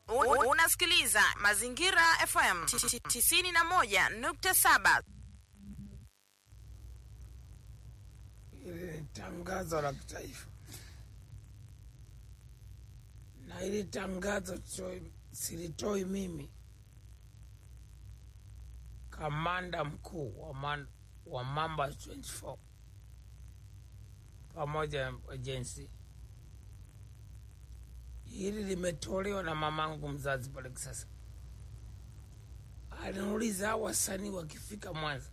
Un- Unasikiliza Mazingira FM 91.7. Hili ni tangazo la kitaifa, na hili tangazo sio- silitoi mimi, kamanda mkuu wa, man, wa Mamba 24 pamoja na ajensi. Hili limetolewa na mamangu mzazi pale Kisasa. Aliniuliza hao wasanii wakifika Mwanza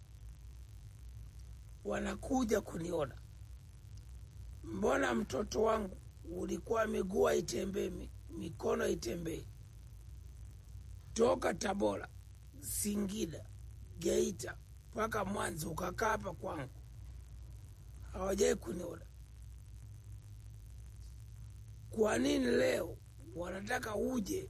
wanakuja kuniona, mbona mtoto wangu ulikuwa miguu haitembei, mi- mikono haitembei, toka Tabora, Singida, Geita mpaka Mwanza ukakaa hapa kwangu, hawajai kuniona. Kwa nini leo wanataka uje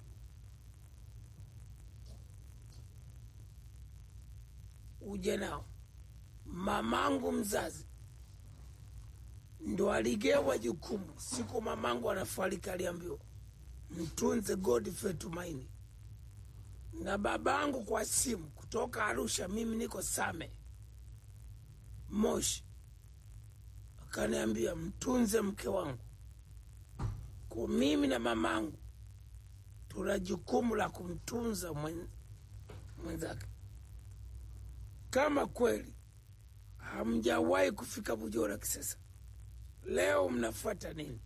uje nao? mamangu mzazi ndo aligewa jukumu siku mamangu anafariki, aliambiwa mtunze Godfrey Tumaini, na babangu kwa simu kutoka Arusha, mimi niko Same Moshi, akaniambia mtunze mke wangu. Kwa mimi na mamangu tuna jukumu la kumtunza mwen- mwenzake. Kama kweli hamjawahi kufika Bujora Kisesa, leo mnafuata nini?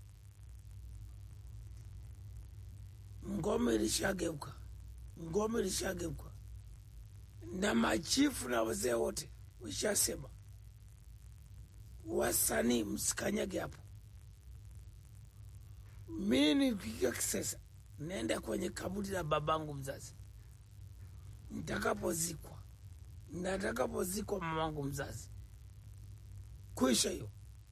Ngome ilishageuka, ngome ilishageuka, na machifu na wazee wote wishasema, wasanii msikanyage hapo. Mi nikifika Kisesa naenda kwenye kaburi la babangu mzazi, nitakapozikwa na atakapozikwa mamangu mzazi kwisha hiyo.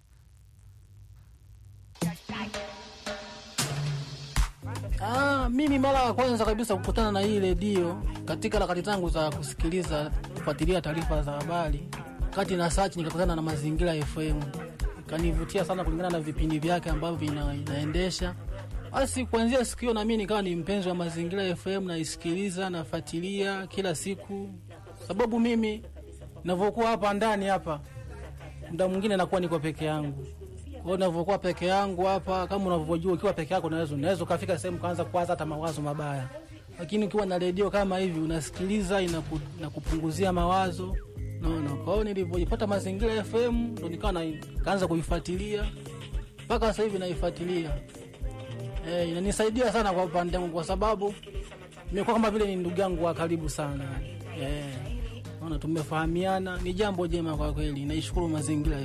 Ah, mimi mara ya kwanza kabisa kukutana na hii redio katika harakati zangu za kusikiliza kufuatilia taarifa za habari, kati na search nikakutana na Mazingira FM, ikanivutia sana kulingana na vipindi vyake ambavyo vina, inaendesha. Basi kuanzia siku hiyo na mimi nikawa ni mpenzi wa Mazingira FM, naisikiliza nafuatilia kila siku, sababu mimi navyokuwa hapa ndani hapa muda mwingine nakuwa niko peke yangu. Kwa hiyo ninavyokuwa peke yangu hapa, kama unavyojua, ukiwa peke yako unaweza unaweza ukafika sehemu kaanza kuwaza hata mawazo mabaya, lakini ukiwa na redio kama hivi unasikiliza, inaku, inakupunguzia mawazo naona. Kwa hiyo nilivyojipata Mazingira FM ndo nikawa na- kaanza kuifuatilia mpaka sasa hivi naifuatilia. Eh, inanisaidia sana kwa upande wangu kwa sababu nimekuwa kama vile ni ndugu yangu wa karibu sana. Eh, naona tumefahamiana, ni jambo jema kwa kweli. Naishukuru Mazingira